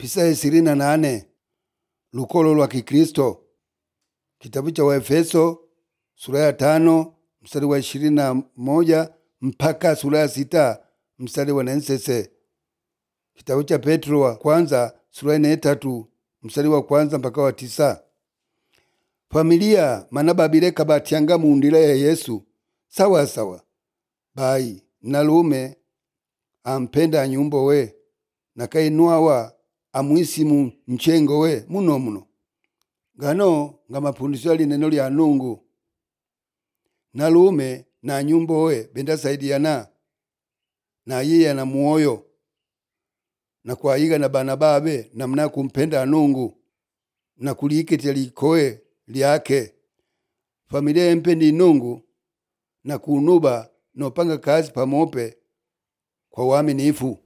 Pisa ishirini na nane lukolo lwa Kikristo. Kitabu cha Waefeso sura ya tano mstari wa ishirini na moja mpaka sura ya sita mstari wa nensese. Kitabu cha Petro wa kwanza sura ya tatu mstari wa kwanza mpaka wa tisa. Familia mana babileka batyanga mundila ya Yesu sawa sawa bayi nalume ampenda anyumbo we nakainwawa amwisimu mchengo we muno muno gano nga mapundisho ya lineno lya Nungu nalume na nyumbo we bendasaidiana na yiya na muoyo na kwayiga na bana babe namna kumpenda Nungu na kulikitya likoe lyake familia yempendi Nungu na kunuba nopanga kazi pamope kwa uaminifu